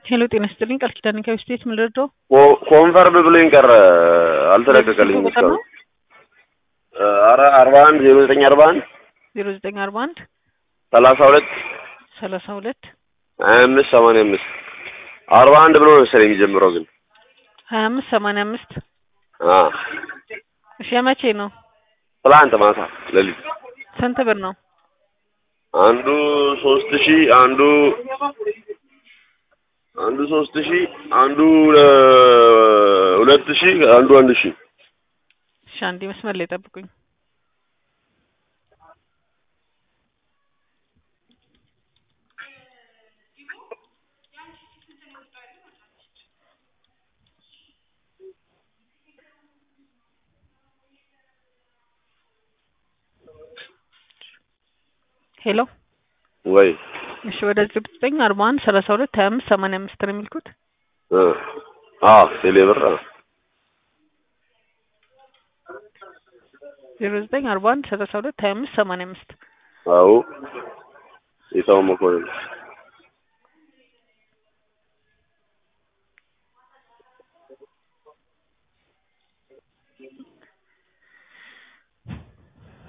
ሄሎ ጤና ይስጥልኝ ቃል ኪዳን ከስቴት ምን ልርዳው? ኮንፈርም ብሎኝ ቀረ አልተለቀቀልኝም እስካሁን። አረ አርባ አንድ ዜሮ ዘጠኝ አርባ አንድ ዜሮ ዘጠኝ አርባ አንድ ሰላሳ ሁለት ሰላሳ ሁለት ሀያ አምስት ሰማንያ አምስት አርባ አንድ ብሎ ነው መሰለኝ የሚጀምረው ግን ሀያ አምስት ሰማንያ አምስት አ እሺ የመቼ ነው? ትላንት ማታ ሌሊት ስንት ብር ነው? አንዱ ሶስት ሺህ አንዱ አንዱ ሶስት ሺህ አንዱ ሁለት ሺህ አንዱ አንድ ሺህ እሺ አንዴ መስመር ላይ ጠብቁኝ። ሄሎ ወይ እሺ ወደ ዘጠኝ አርባ አንድ ሰላሳ ሁለት ሀያ አምስት ሰማንያ አምስት ነው የሚልኩት። እ አ ቴሌ ብር አ ዜሮ ዘጠኝ አርባ አንድ ሰላሳ ሁለት ሀያ አምስት ሰማንያ አምስት አዎ የታው መኮንን